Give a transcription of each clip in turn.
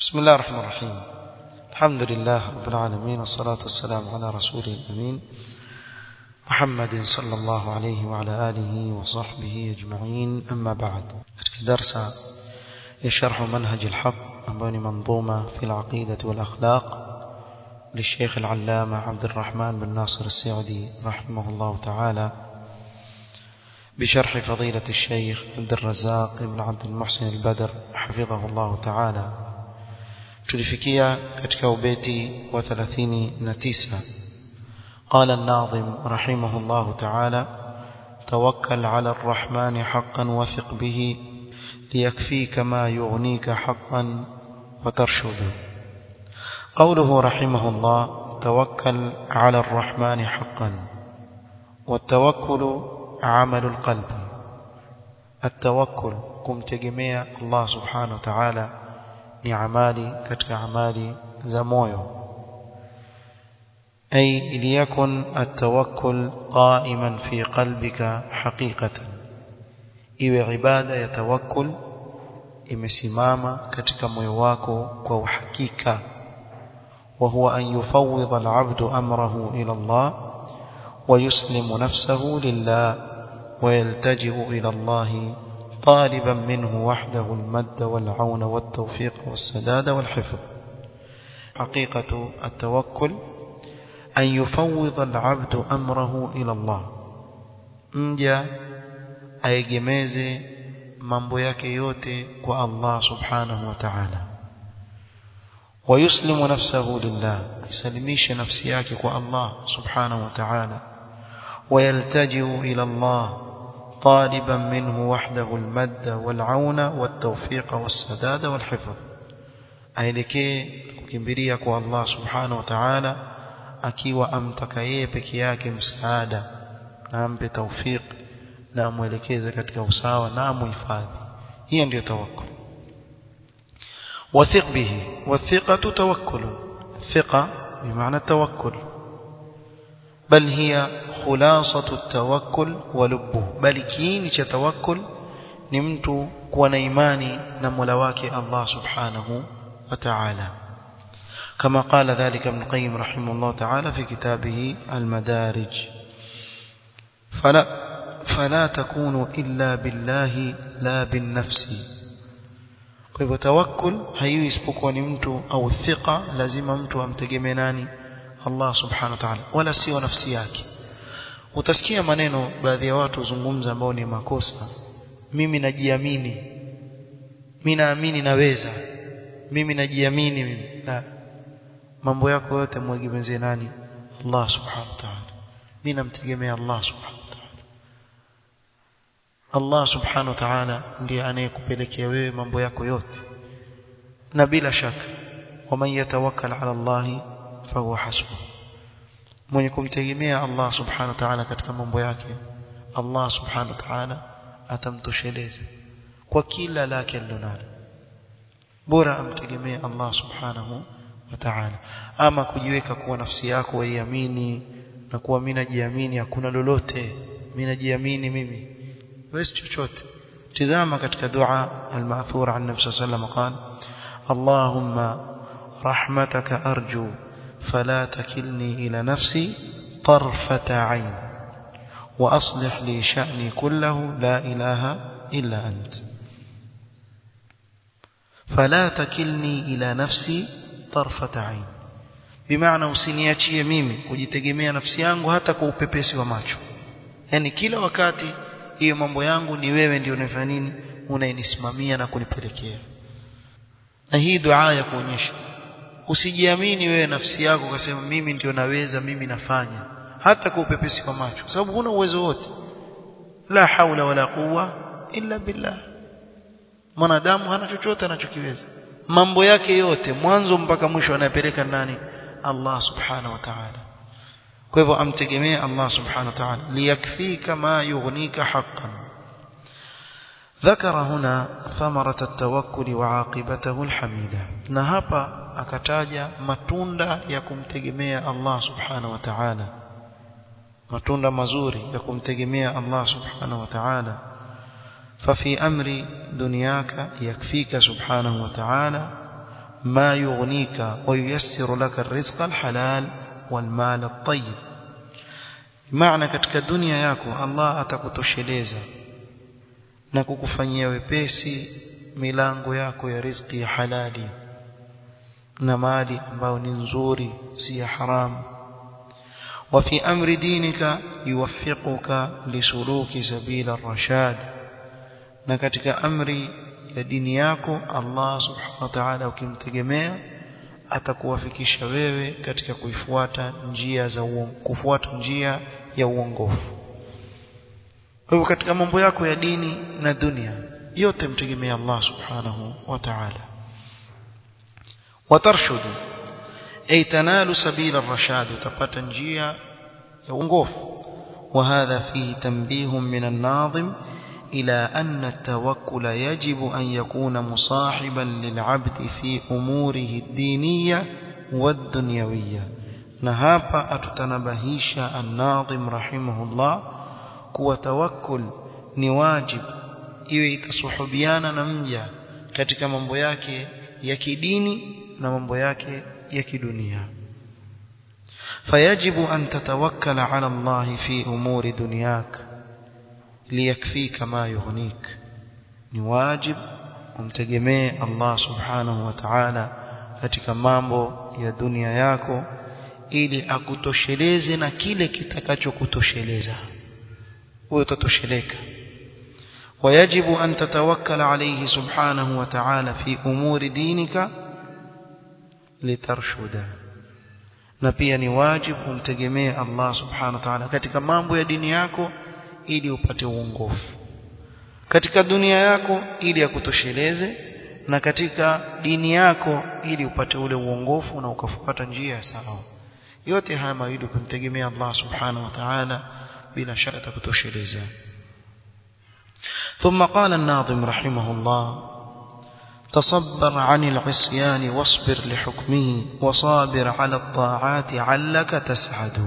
بسم الله الرحمن الرحيم الحمد لله رب العالمين والصلاة والسلام على رسوله الأمين محمد صلى الله عليه وعلى آله وصحبه أجمعين أما بعد درس يشرح منهج الحق أمباني منظومة في العقيدة والأخلاق للشيخ العلامة عبد الرحمن بن ناصر السعدي رحمه الله تعالى بشرح فضيلة الشيخ عبد الرزاق بن عبد المحسن البدر حفظه الله تعالى tulifikia katika ubeti wa 39 قال الناظم رحمه الله تعالى توكل على الرحمن حقا وثق به ليكفيك ما يغنيك حقا وترشد قوله رحمه الله توكل على الرحمن حقا والتوكل عمل القلب التوكل kumtegemea Allah subhanahu wa ta'ala ni amali katika amali za moyo أي ليكن التوكل قائما في قلبك حقيقة iwe ibada ya tawakkul imesimama katika moyo wako kwa uhakika wa huwa an yufawwidha al-'abdu amrahu ila Allah wa yuslimu nafsahu lillah wa yaltaji'u ila Allah طالبا منه وحده المد والعون والتوفيق والسداد والحفظ حقيقة التوكل أن يفوض العبد أمره إلى الله مجا أيجميزي mambo yake yote kwa Allah subhanahu wa ta'ala ويسلم نفسه لله يسلميش نفسي yake kwa Allah subhanahu wa ta'ala ويلتجئ إلى الله طالبا منه وحده المد والعون والتوفيق والسداد والحفظ aelekee kukimbilia kwa Allah subhanahu wa ta'ala akiwa amtaka yeye peke yake msaada na ampe tawfik na amwelekeze katika usawa na amuhifadhi hiyo ndio tawakkul wathiq bihi wathiqatu tawakkul thiqa bimaana tawakkul bal hiya khulasatu at-tawakkul wa lubbuhu bali kiini cha tawakkul ni mtu kuwa na imani na Mola wake Allah subhanahu wa ta'ala كما قال ذلك ابن القيم رحمه الله تعالى في كتابه المدارج فلا فلا تكونوا إلا بالله لا بالنفس kwa hivyo tawakkul haiwi isipokuwa ni mtu au thika lazima mtu amtegemee nani Allah subhanahu wa ta'ala wala sio nafsi yake utasikia maneno baadhi ya watu zungumza ambao ni makosa mimi najiamini mimi naamini naweza mimi najiamini mimi la mambo yako yote mwegemezee nani Allah subhanahu wa ta'ala mimi namtegemea Allah subhanahu wa ta'ala Allah subhanahu wa ta'ala ndiye anayekupelekea wewe mambo yako yote na bila shaka waman yatawakkal ala Allah fahuwa hasbuh mwenye kumtegemea Allah subhanahu wa ta'ala katika mambo yake Allah subhanahu wa ta'ala atamtosheleza kwa kila lake alilonalo bora amtegemee Allah subhanahu wa ta'ala ama kujiweka kuwa nafsi yako waiamini na kuwa mimi najiamini hakuna lolote mimi najiamini mimi wewe chochote tizama katika dua al-ma'thura an nabii sallallahu alayhi wasallam Allahumma rahmataka arju فلا تكلني إلى نفسي طرفة عين وأصلح لي شأني كله لا إله إلا أنت فلا تكلني إلى نفسي طرفة عين بمعنى usiniachie mimi kujitegemea nafsi yangu hata kwa upepesi wa macho yani kila wakati hiyo mambo yangu ni wewe ndio unafanya nini unayenisimamia na kunipelekea na hii dua ya kuonyesha usijiamini wewe nafsi yako ukasema mimi ndio naweza mimi nafanya hata kwa upepesi kwa macho kwa sababu huna uwezo wote la haula wala quwa illa billah mwanadamu hana chochote anachokiweza mambo yake yote mwanzo mpaka mwisho anayepeleka nani Allah subhanahu wa ta'ala kwa hivyo amtegemee Allah subhanahu wa ta'ala liyakfika ma yughnika haqqan ذكر هنا ثمرة التوكل وعاقبته الحميدة na hapa akataja matunda ya kumtegemea Allah subhanahu wa ta'ala matunda mazuri ya kumtegemea Allah subhanahu wa ta'ala ففي أمر دنياك يكفيك سبحانه وتعالى ما يغنيك وييسر لك الرزق الحلال والمال الطيب maana katika dunia yako Allah atakutosheleza na kukufanyia wepesi milango yako ya riziki ya halali na mali ambayo ni nzuri si ya haramu وفي أمر دينك يوفقك لسلوك سبيل الرشاد na katika amri ya dini yako Allah subhanahu wa ta'ala ukimtegemea atakuwafikisha wewe katika kuifuata njia za uongo kufuata njia ya uongofu kwa hivyo katika mambo yako ya dini na dunia yote mtegemea Allah subhanahu wa ta'ala watarshudu ay tanalu sabila ar-rashad utapata njia ya uongofu وهذا فيه تنبيه من الناظم إلى أن التوكل يجب أن يكون مصاحبا للعبد في أموره الدينية والدنيوية نهابا أتتنبهيش الناظم رحمه الله كو توكل نواجب iwe itasuhubiana na mja katika mambo yake ya kidini na mambo yake ya kidunia fayajibu an tatawakkala ala Allah fi umuri dunyak liyakfika ma yughnik ni wajib umtegemee Allah subhanahu wa ta'ala katika mambo ya dunia yako ili akutosheleze na kile kitakachokutosheleza wewe utatosheleka ويجب أن تتوكل عليه سبحانه وتعالى في أمور دينك لترشد na pia ni wajibu umtegemee Allah subhanahu wa ta'ala katika mambo ya dini yako ili upate uongofu katika dunia yako ili akutosheleze na katika dini yako ili upate ule uongofu na ukafuata njia sawa yote haya mawili kumtegemea Allah subhanahu wa ta'ala bila shaka atakutosheleza ثم قال الناظم رحمه الله تصبر عن العصيان واصبر لحكمه وصابر على الطاعات علك تسعد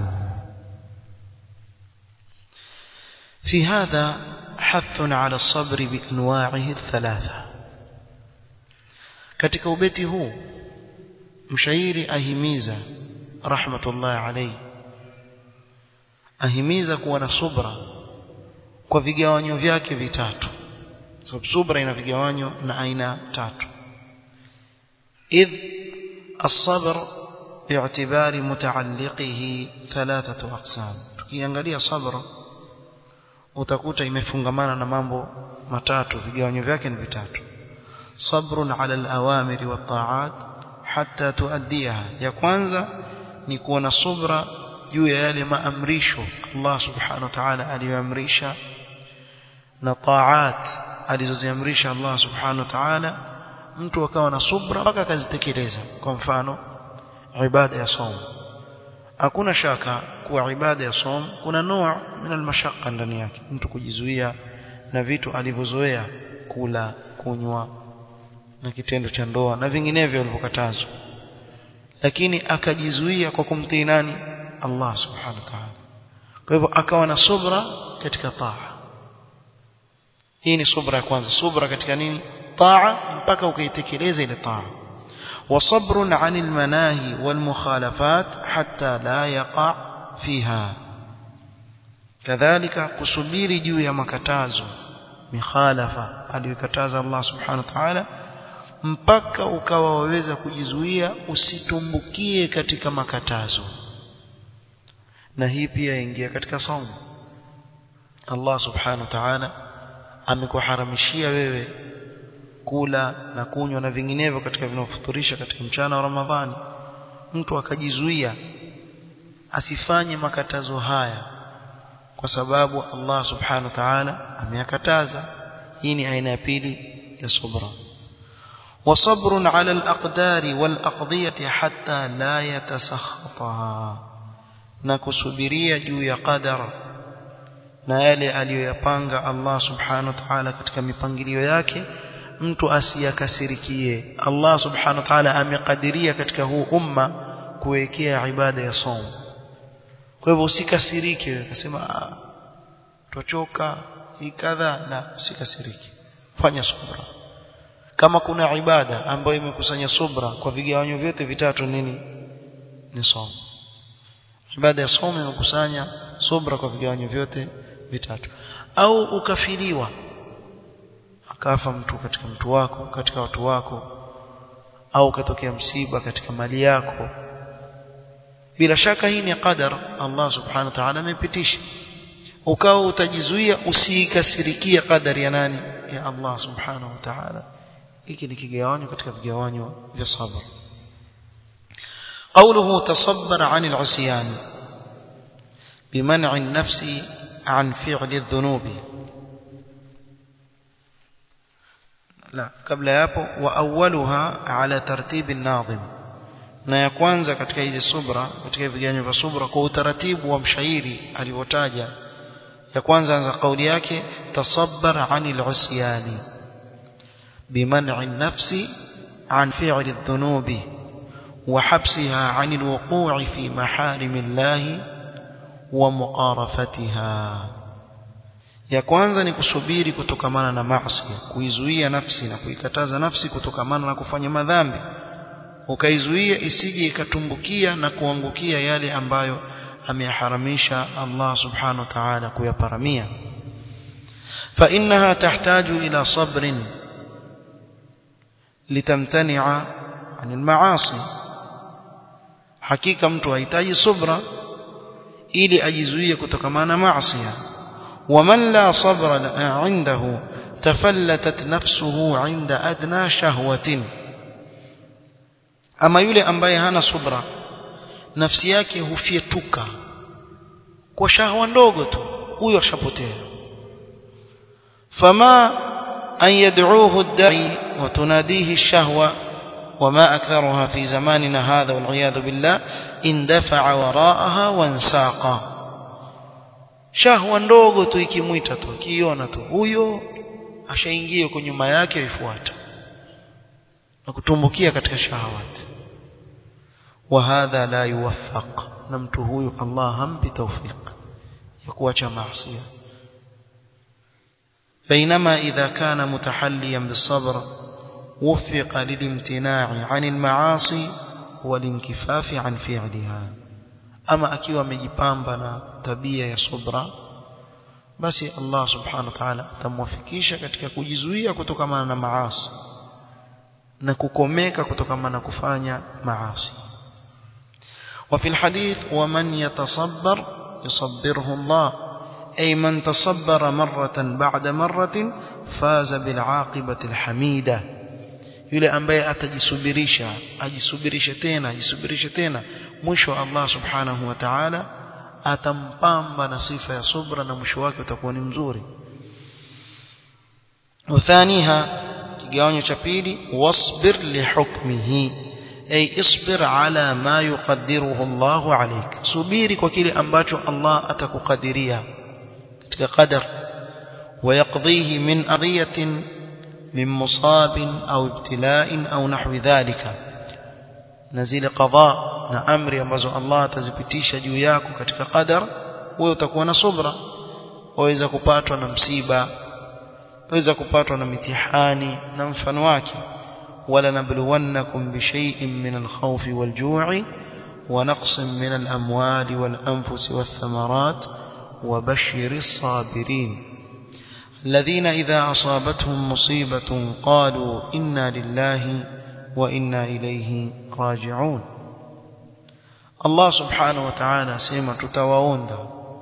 في هذا حث على الصبر بأنواعه الثلاثة katika ubeti huu mshairi ahimiza rahmatullah alayhi ahimiza kuwa na subra kwa vigawanyo vyake vitatu sababu subra ina vigawanyo na aina tatu idh as-sabr bi'tibari mutaalliqihi thalathatu aqsam tukiangalia sabr utakuta imefungamana na mambo matatu vigawanyo vyake ni vitatu sabrun ala al-awamiri wa ta'at hatta tuaddiha ya kwanza ni kuwa na subra juu ya yale maamrisho Allah subhanahu wa ta'ala aliyoamrisha na taat alizoziamrisha Allah subhanahu wa ta'ala mtu akawa na subra mpaka akazitekeleza kwa mfano ibada ya som hakuna shaka kuwa ibada ya som kuna noa min almashaqqa ndani yake mtu kujizuia na vitu alivyozoea kula kunywa na kitendo cha ndoa na vinginevyo alivyokatazwa lakini akajizuia kwa kumtii nani Allah subhanahu wa ta'ala kwa hivyo akawa na subra katika taa hii ni subra ya kwanza subra katika nini taa mpaka ukaitekeleza ile taa وصبر عن المناهي والمخالفات حتى لا يقع فيها كذلك kusubiri juu ya makatazo mikhalafa aliyokataza Allah subhanahu wa ta'ala mpaka ukawa waweza kujizuia usitumbukie katika makatazo na hii pia ingia katika saumu Allah subhanahu wa ta'ala amekuharamishia wewe kula na kunywa na vinginevyo katika vinavyofuturisha katika mchana wa Ramadhani mtu akajizuia asifanye makatazo haya kwa sababu Allah subhanahu wa ta'ala ameyakataza hii ni aina ya pili ya subra وصبر على الأقدار والأقضية حتى لا يتسخطها نكسبريا juu ya qadar na yale aliyoyapanga Allah subhanahu wa ta'ala katika mipangilio yake mtu asiyakasirikie Allah subhanahu wa ta'ala amekadiria katika huu umma kuwekea ibada ya saum kwa hivyo usikasirike ukasema tuchoka hii kadha na usikasirike fanya subra kama kuna ibada ambayo imekusanya subra kwa vigawanyo vyote vitatu nini ni somo ibada ya somo imekusanya subra kwa vigawanyo vyote vitatu au ukafiliwa akafa mtu katika mtu wako katika watu wako au ukatokea msiba katika mali yako bila shaka hii ni qadar Allah subhanahu wa ta'ala amepitisha ukawa utajizuia usiikasirikia qadari ya nani ya Allah subhanahu wa ta'ala hiki ni kigawanyo katika vigawanyo vya sabr قوله تصبر عن العصيان بمنع النفس عن فعل الذنوب لا قبل hapo واولها على ترتيب الناظم na ya kwanza katika hizi subra katika viganyo vya subra kwa utaratibu wa mshairi alivyotaja ya kwanza anza kauli yake tasabbar anil usyani biman'i an-nafsi an fi'li adh-dhunubi wa habsiha 'anil wuqu'i fi maharimillahi wa muqarafatiha ya kwanza ni kusubiri kutokamana na maasi kuizuia nafsi na kuikataza nafsi kutokamana na kufanya madhambi ukaizuia isije ikatumbukia na kuangukia yale ambayo ameyaharamisha Allah subhanahu wa ta'ala kuyaparamia فإنها تحتاج إلى صبر لتمتنع عن المعاصي حقيقة mtu hahitaji subra ili ajizuie kutokamana maasi ومن لا صبر عنده تفلتت نفسه عند أدنى شهوة ama yule ambaye hana subra nafsi yake hufietuka kwa shahwa ndogo tu huyo ashapotea fama an yad'uhu ad-da'i wa tunadihi ash-shahwa وما أكثرها في زماننا هذا والعياذ بالله اندفع وراءها وانساقا shahwa ndogo tu ikimwita tu kiona tu huyo ashaingia kwa nyuma yake aifuata na kutumbukia katika shahawati وهذا لا يوفق na mtu huyu Allah hampi tawfik ya kuacha maasi بينما إذا كان متحليا بالصبر وفق للامتناع عن المعاصي والانكفاف عن فعلها أما أكيوا مجipamba na tabia ya subra basi Allah subhanahu wa ta'ala atamwafikisha katika kujizuia kutokana na maasi na kukomeka kutokana na kufanya maasi وفي الحديث ومن يتصبر يصبره الله أي من تصبر مرة بعد مرة فاز بالعاقبة الحميدة yule ambaye atajisubirisha ajisubirishe tena ajisubirishe tena mwisho Allah subhanahu wa ta'ala atampamba na sifa ya subra na mwisho wake utakuwa ni mzuri uthaniha kigawanyo cha pili wasbir lihukmihi ay isbir ala ma yuqaddiruhu Allah alayk subiri kwa kile ambacho Allah atakukadiria katika qadar ويقضيه من أذية من مصاب أو ابتلاء أو نحو ذلك نزيل قضاء na amri ambazo Allah atazipitisha juu yako katika qadar wewe utakuwa na subra waweza kupatwa na msiba waweza kupatwa na mitihani na mfano wake wala nabluwannakum bishay'in min al-khawfi wal-ju'i wa naqsin min al-amwali wal-anfusi wath-thamarat wa bashiris sabirin الذين إذا أصابتهم مصيبة قالوا إنا لله وإنا إليه راجعون الله سبحانه وتعالى سيما تتواوندا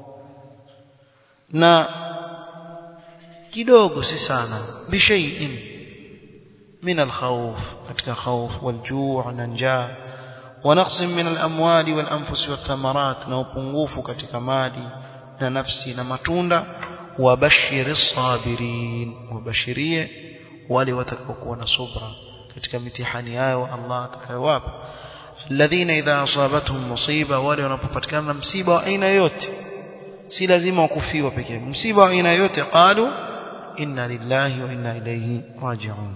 na kidogo si sana bishaiin min alkhawf katika khawf waljuu' na njaa wa naqsin min alamwali walanfusi wathamarat na upungufu katika mali na nafsi na matunda wabashiri sabirin wabashirie wale watakaokuwa na subra katika mitihani yao Allah atakayowapa alladhina idha asabatuhum musiba wale wanapopatikana na msiba wa aina yote si lazima wakufiwa pekee yake msiba wa aina yote qalu inna lillahi wa inna ilayhi raji'un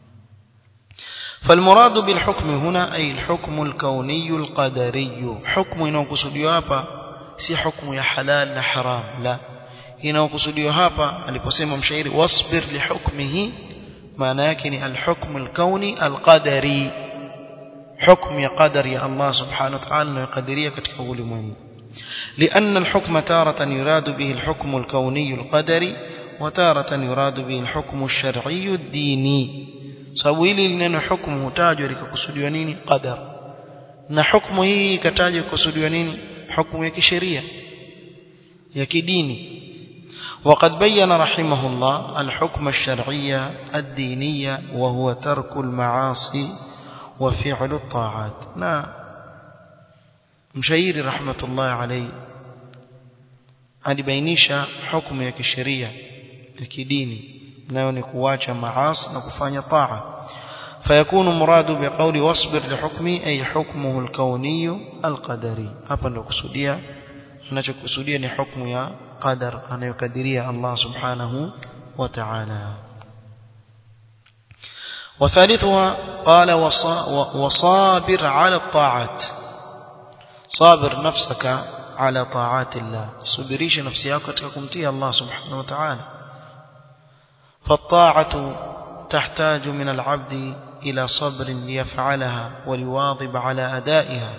فالمراد بالحكم هنا أي الحكم الكوني القدري حكم inayokusudiwa hapa si hukumu ya halal na haram la inayokusudiwa hapa aliposema mshairi wasbir lihukmihi maana yake ni alhukmu alkauni alqadari hukmu ya qadari ya Allah subhanahu wa ta'ala anayokadiria katika ulimwengu لأن الحكم تارة يراد به الحكم الكوني القدري وتارة يراد به الحكم الشرعي الديني sababu hili lineno hukumu hutajwa likakusudiwa nini qadar na hukumu hii ikatajwa kukusudiwa nini hukumu ya kisheria ya kidini وقد بين رحمه الله الحكم الشرعي الديني وهو ترك المعاصي وفعل الطاعات نا مشاير رحمة الله عليه alibainisha hukumu ya kisheria ya kidini nayo ni kuacha maasi na kufanya taa فيكون مراد بقول واصبر لحكمي أي حكمه الكوني القدري hapa ndo kusudia anachokusudia ni hukumu ya qadar anayokadiria Allah subhanahu wa ta'ala وثالثها قال وصابر على الطاعات صابر نفسك على طاعات الله صبريش نفسك katika kumtii Allah subhanahu wa ta'ala فالطاعة تحتاج من العبد إلى صبر ليفعلها وليواظب على أدائها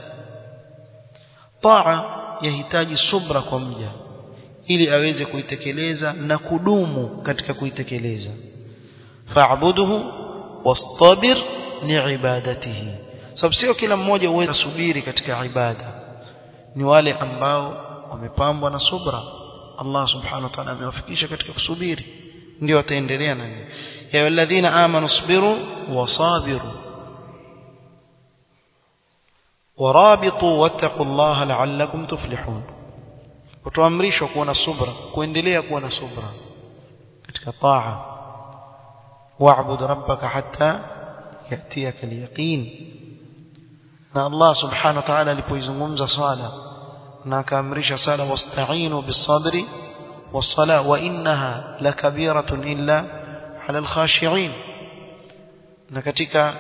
طاعة يحتاج صبر kwa mja ili aweze kuitekeleza na kudumu katika kuitekeleza fa'budhu wastabir liibadatihi sababu sio kila mmoja uweza subiri katika ibada ni wale ambao wamepambwa na subra Allah subhanahu wa ta'ala amewafikisha katika kusubiri ndio wataendelea na nini ya walladhina amanu sabiru wasabiru warabitu wattaqullaha la'allakum tuflihun kutoamrishwa kuwa na subra kuendelea kuwa na subra katika taa wa'bud rabbaka hatta yatiyaka al-yaqin na Allah subhanahu wa ta'ala alipoizungumza swala na akaamrisha sala wasta'inu bis-sabri was-sala wa innaha lakabiratun illa 'ala al-khashi'in na katika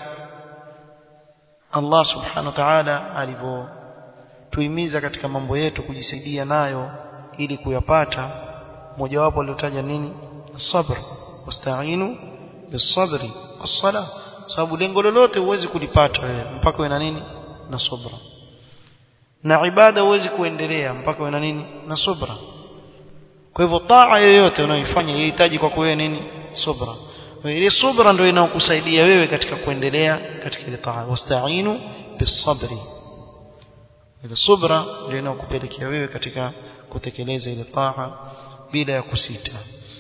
Allah subhanahu wa ta'ala alivyotuhimiza katika mambo yetu kujisaidia nayo ili kuyapata mojawapo aliotaja nini sabr wasta'inu bis-sabri was-sala sababu lengo lolote huwezi kulipata wewe mpaka uwe na nini na subra na ibada huwezi kuendelea mpaka uwe na nini na subra kwa hivyo taa yoyote unayoifanya inahitaji kwa wewe nini subra ile subra ndio inayokusaidia wewe katika kuendelea katika ile taa wasta'inu bisabri ile subra ndio inayokupelekea wewe katika kutekeleza ile taa bila ya kusita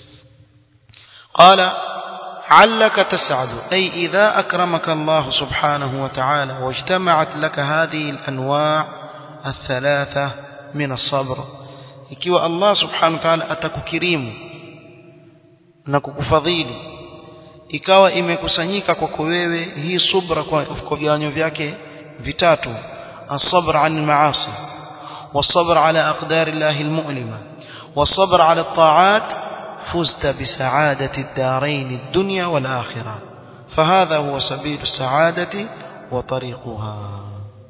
qala علك تسعد أي إذا أكرمك الله سبحانه وتعالى واجتمعت لك هذه الأنواع الثلاثة من الصبر ikiwa Allah subhanahu wa ta'ala atakukirimu na kukufadhili ikawa imekusanyika kwako wewe hii subra kwa viwanyo vyake vitatu الصبر عن المعاصي والصبر على أقدار الله المؤلمة والصبر على الطاعات فزت بسعادة الدارين الدنيا والآخرة فهذا هو سبيل السعادة وطريقها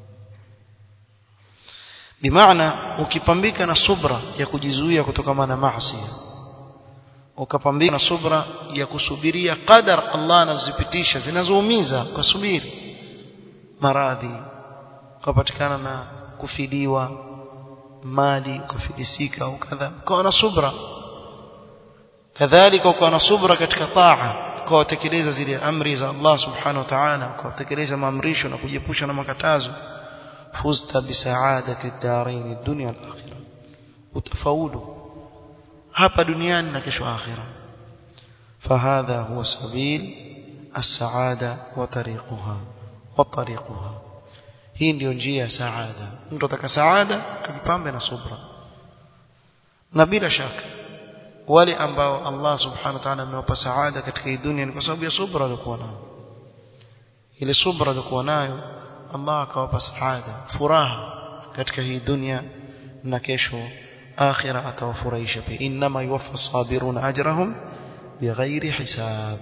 بمعنى ukipambika na subra ya kujizuia kutokana na maasi ukapambika na subra ya kusubiria qadar Allah anazipitisha zinazoumiza kusubiri maradhi ukapatikana na kufidiwa mali ukafilisika au kadha ukawa na subra kadhalika ukawa na subra katika taa ukawatekeleza zile amri za Allah subhanahu wa ta'ala ukawatekeleza maamrisho na kujiepusha na makatazo fuzta bisaadati ad-darain ad-dunya wal-akhirah utafaulu hapa duniani na kesho akhira فهذا هو سبيل السعادة وطريقها وطريقها hii ndio njia ya saada mtu ataka saada ajipambe na subra na bila shaka wale ambao Allah subhanahu wa ta'ala amewapa saada katika hii dunia ni kwa sababu ya subra walikuwa nayo ile subra walikuwa nayo Allah akawapa saada furaha katika hii dunia na kesho akhira atawafurahisha pia inma yuwaffa sabiruna ajrahum bighairi hisab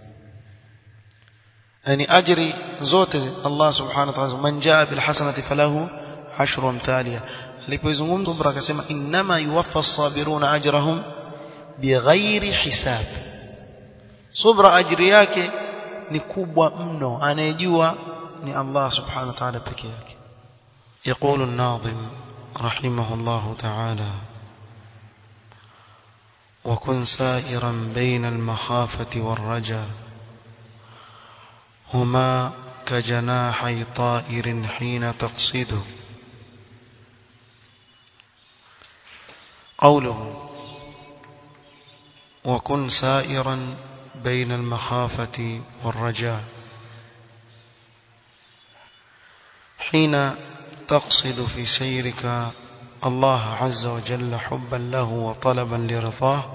yani ajri zote Allah subhanahu wa ta'ala man jaa bil hasanati falahu ashru amthaliha alipoizungumza subra akasema inma yuwaffa sabiruna ajrahum bighairi hisab subra ajri yake ni kubwa mno anayejua ni Allah subhanahu wa ta'ala peke yake يقول الناظم رحمه الله تعالى وكن سائرا بين المخافة والرجا هما كجناحي طائر حين تقصد قوله وكن سائرا بين المخافة والرجاء حين تقصد في سيرك الله عز وجل حبا له وطلبا لرضاه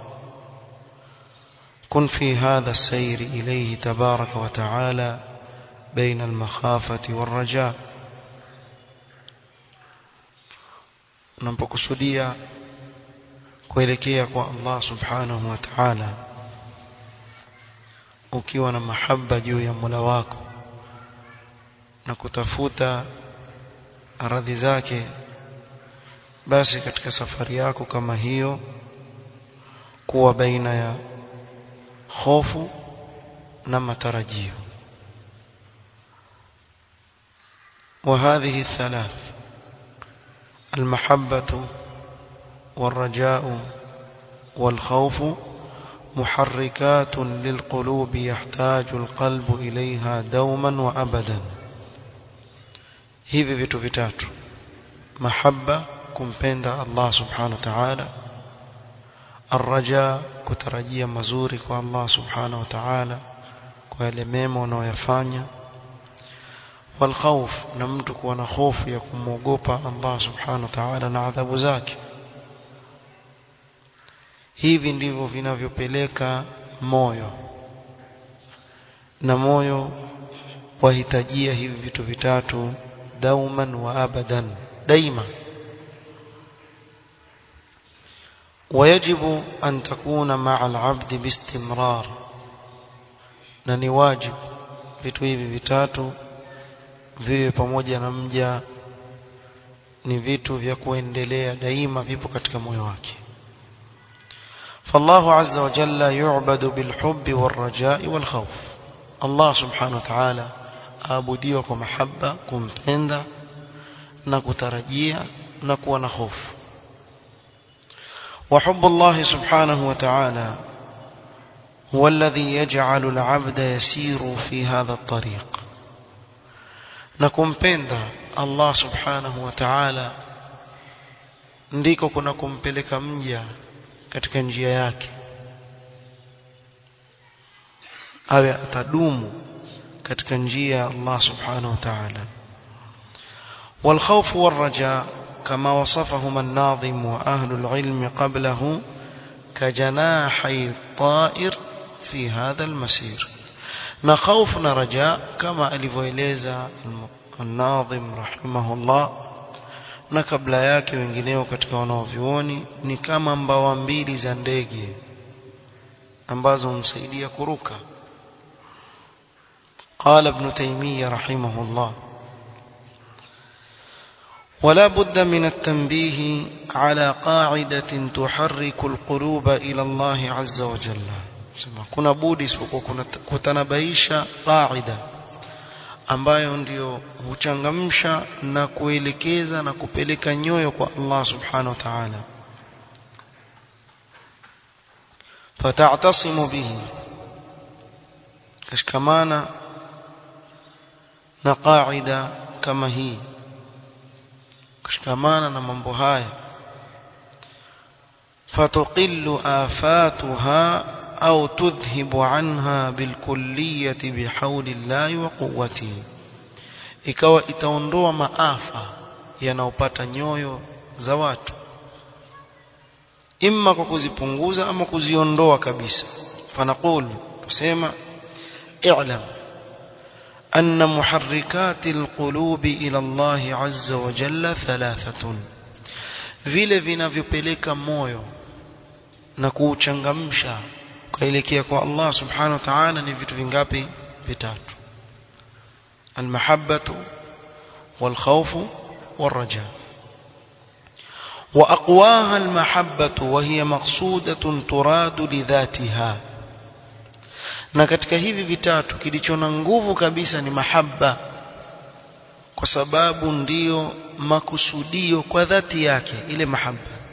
كن في هذا السير إليه تبارك وتعالى بين المخافة والرجاء unapokusudia kuelekea kwa Allah subhanahu wa ta'ala ukiwa na mahaba juu ya Mola wako na kutafuta radhi zake basi katika safari yako kama hiyo kuwa baina ya hofu na matarajio وهذه الثلاث المحبة والرجاء والخوف محركات للقلوب يحتاج القلب إليها دوما وأبدا hivi vitu vitatu mahaba kumpenda Allah subhanahu wa ta'ala arraja kutarajia mazuri kwa Allah subhanahu wa ta'ala kwa yale mema unayoyafanya والخوف na mtu kuwa na hofu ya kumwogopa Allah subhanahu wa ta'ala na adhabu zake hivi ndivyo vinavyopeleka moyo na moyo wahitajia hivi vitu vitatu dauman wa abadan daima ويجب أن تكون مع العبد باستمرار na ni wajibu vitu hivi vitatu viwe pamoja na mja ni vitu vya kuendelea daima vipo katika moyo wake فالله عز وجل يعبد بالحب والرجاء والخوف الله سبحانه وتعالى aabudiwa kwa mahaba kumpenda na kutarajia na kuwa na hofu وحب الله سبحانه وتعالى هو الذي يجعل العبد يسير في هذا الطريق نكمpenda Allah subhanahu wa ta'ala ndiko kuna kumpeleka mja katika njia yake awe atadumu katika njia ya Allah subhanahu wa ta'ala والخوف والرجاء كما وصفهما الناظم وأهل العلم قبله كجناحي الطائر في هذا المسير نخوف رجاء كما alivyoeleza الناظم رحمه الله na kabla yake wengineo katika wanaovyuoni ni kama mbawa mbili za ndege ambazo humsaidia kuruka قال ابن تيمية رحمه الله ولا بد من التنبيه على قاعدة تحرك القلوب إلى الله عز وجل kuna budi isipokuwa kutanabaisha qaida ambayo ndio huchangamsha na kuelekeza na kupeleka nyoyo kwa Allah subhanahu wa ta'ala fata'tasimu bihi kashikamana na qaida kama hii kushikamana na mambo haya fatuqillu afatuha au tudhhibu anha bilkulliyati bihawli llahi wa quwwatihi ikawa itaondoa maafa yanayopata nyoyo za watu imma kwa kuzipunguza ama kuziondoa kabisa fanaqulu tusema i'lam أن محركات القلوب إلى الله عز وجل ثلاثة vile vinavyopeleka moyo na kuuchangamsha kuelekea kwa Allah subhanahu wa ta'ala ni vitu vingapi vitatu almahabbatu walkhawfu والرجاء وأقواها المحبة وهي مقصودة تراد لذاتها na katika hivi vitatu kilicho na nguvu kabisa ni mahaba kwa sababu ndiyo makusudio kwa dhati yake ile mahaba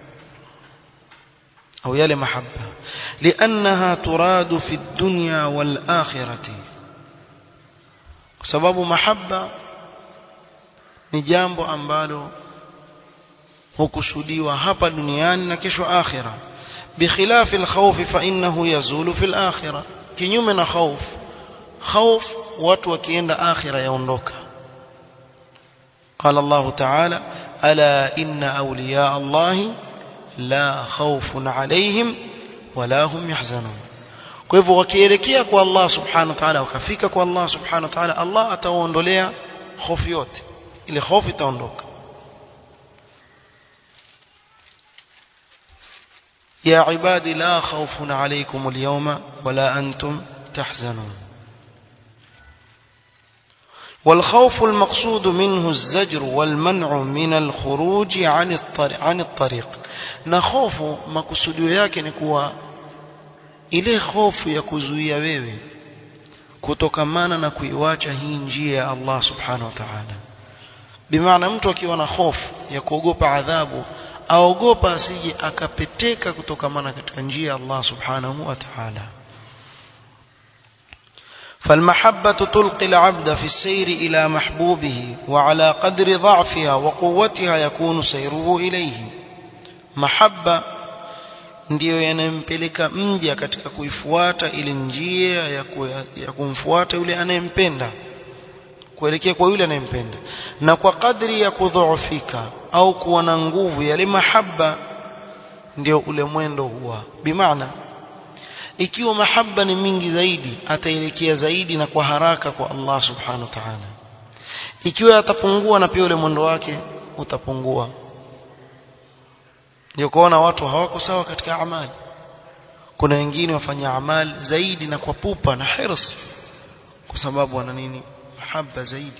au yale mahaba liannaha turadu fi dunya wal akhirati kwa sababu mahaba ni jambo ambalo hukusudiwa hapa duniani na kesho akhira بخلاف الخوف فإنه يزول في الآخرة kinyume na khauf khauf watu wakienda akhira yaondoka قال الله تعالى ألا إن أولياء الله لا خوف عليهم ولا هم يحزنون kwa hivyo wakielekea kwa Allah subhanahu wa ta'ala wakafika kwa Allah subhanahu wa ta'ala Allah atawaondolea hofu yote ile hofu itaondoka يا عبادي لا خوف عليكم اليوم ولا أنتم تحزنون والخوف المقصود منه الزجر والمنع من الخروج عن الطريق, عن الطريق نخوف مقصود yake ni kuwa ile hofu ya kuzuia wewe kutokamana na kuiwacha hii njia ya Allah subhanahu wa ta'ala bimaana mtu akiwa na hofu ya kuogopa adhabu aogopa asije akapeteka kutokamana katika njia ya Allah subhanahu wa ta'ala فالمحبة تلقي العبد في السير إلى محبوبه وعلى قدر ضعفها وقوتها يكون سيره إليه محبة ndiyo yanampeleka mja katika kuifuata ile njia ya, ku, ya kumfuata yule anayempenda kuelekea kwa yule anayempenda na kwa kadri ya kudhoofika au kuwa na nguvu yale mahaba ndio ule mwendo huwa bimaana ikiwa mahaba ni mingi zaidi ataelekea zaidi na kwa haraka kwa Allah subhanahu wa ta'ala ikiwa atapungua na pia ule mwendo wake utapungua ndio kuona watu hawako sawa katika amali kuna wengine wafanya amali zaidi na kwa pupa na hirs kwa sababu wana nini mahaba zaidi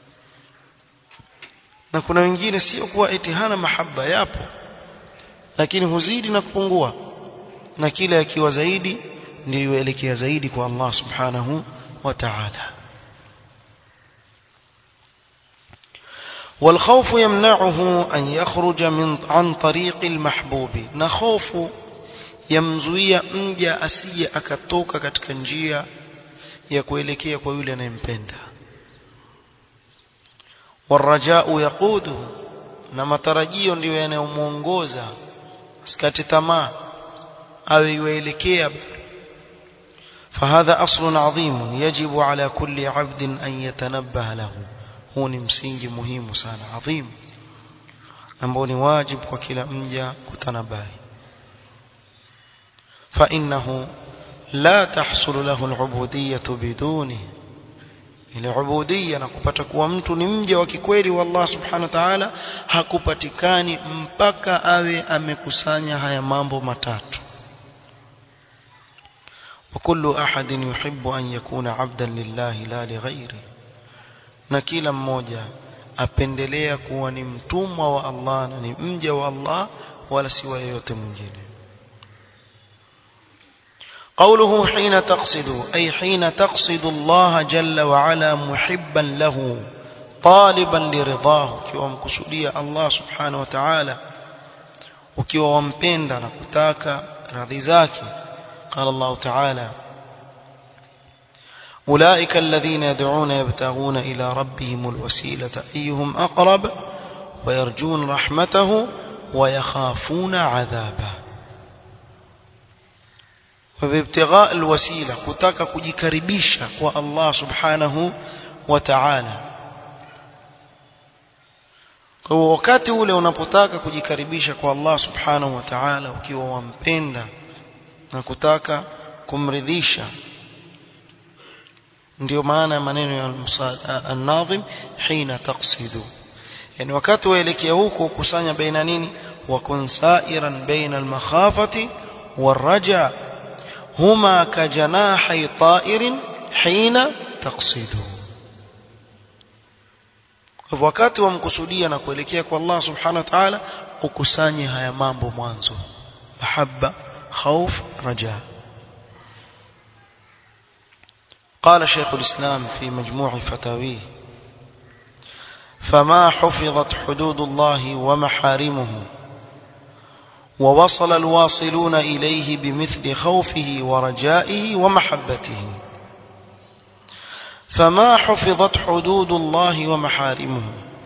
na kuna wengine sio kuwa eti hana mahaba yapo lakini huzidi na kupungua na kila yakiwa zaidi ndio yuelekea zaidi kwa Allah subhanahu wa ta'ala والخوف يمنعه أن يخرج من عن طريق المحبوب نخوف يمزويا mja asije akatoka katika njia ya kuelekea kwa yule anayempenda والرجاء يقوده na matarajio ndiyo yanayomuongoza asikate tamaa awe yuelekea فهذا أصل عظيم يجب على كل عبد أن يتنبه له huu ni msingi muhimu sana adhim ambao ni wajibu kwa kila mja kutanabahi فإنه لا تحصل له العبودية بدونه ile ubudia na kupata kuwa mtu ni mja wa kikweli wa Allah subhanahu wa ta'ala hakupatikani mpaka awe amekusanya haya mambo matatu وكل أحد يحب أن يكون عبدا لله لا لغيره na kila mmoja apendelea kuwa ni mtumwa wa Allah na ni mja wa Allah wala si wa yeyote mwingine قوله حين تقصد أي حين تقصد الله جل وعلا محبا له طالبا لرضاه ukiwa mkusudia Allah subhanahu wa ta'ala ukiwa wampenda na kutaka radhi zake قال الله تعالى أولئك الذين يدعون يبتغون إلى ربهم الوسيلة أيهم أقرب ويرجون رحمته ويخافون عذابه فبابتغاء الوسيلة كتاك كجكربيشة والله سبحانه وتعالى kwa wakati ule unapotaka kujikaribisha kwa Allah subhanahu wa ta'ala ukiwa wampenda na kutaka kumridhisha ndio maana ya maneno ya an-nadhim hina taqsidu yani wakati waelekea huko kusanya baina nini wa kun sa'iran baina al-makhafati war-raja huma kajanahi ta'irin hina taqsidu kwa wakati wamkusudia na kuelekea kwa Allah subhanahu wa ta'ala ukusanye haya mambo mwanzo mahabba khauf raja قال شيخ الإسلام في مجموع فتاويه فما حفظت حدود الله ومحارمه ووصل الواصلون إليه بمثل خوفه ورجائه ومحبته فما حفظت حدود الله ومحارمه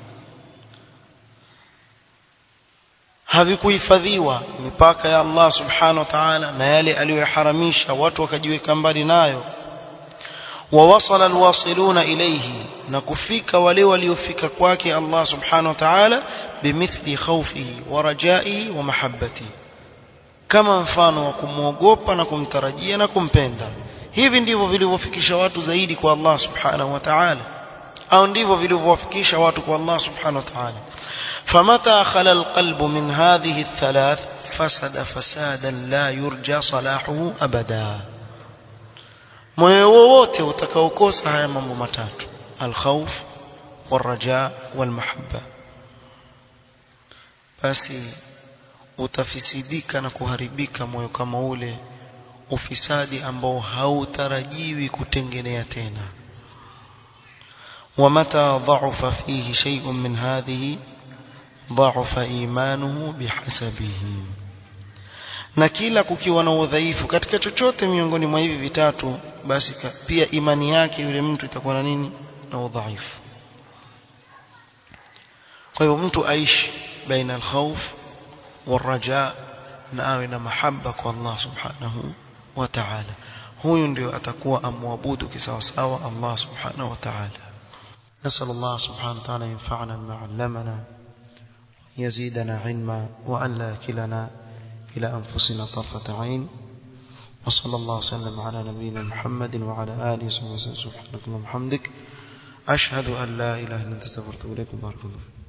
havikuhifadhiwa mipaka ya Allah subhanahu wa ta'ala na yale aliyoharamisha watu wakajiweka mbali nayo ووصل الواصلون إليه نكفيك ولي وليفك كواك الله سبحانه وتعالى بمثل خوفه ورجائه ومحبته kama mfano wa kumwogopa na kumtarajia na kumpenda hivi ndivyo vilivyofikisha watu zaidi kwa Allah subhanahu wa ta'ala au ndivyo vilivyowafikisha watu kwa Allah subhanahu wa ta'ala famata khala alqalb min hadhihi althalath fasada fasadan la yurja salahuhu abada moyo wowote utakaokosa haya mambo matatu alkhawf waraja walmahabba basi utafisidika na kuharibika moyo kama ule ufisadi ambao hautarajiwi kutengenea tena ومتى ضعف فيه شيء من هذه ضعف إيمانه بحسبه na kila kukiwa na udhaifu katika chochote miongoni mwa hivi vitatu basi pia imani yake yule mtu itakuwa na nini na udhaifu kwa hivyo mtu aishi baina alkhawf waraja na awe na mahaba kwa Allah subhanahu wa ta'ala huyu ndio atakuwa amwabudu kisawasawa Allah subhanahu wa ta'ala نسأل الله سبحانه وتعالى ينفعنا بما علمنا يزيدنا علما وأن لا كلنا إلى أنفسنا طرفة عين وصلى الله وسلم على نبينا محمد وعلى آله وصحبه وسلم سبحانك اللهم وبحمدك أشهد أن لا إله إلا أنت استغفرك وإليك بارك الله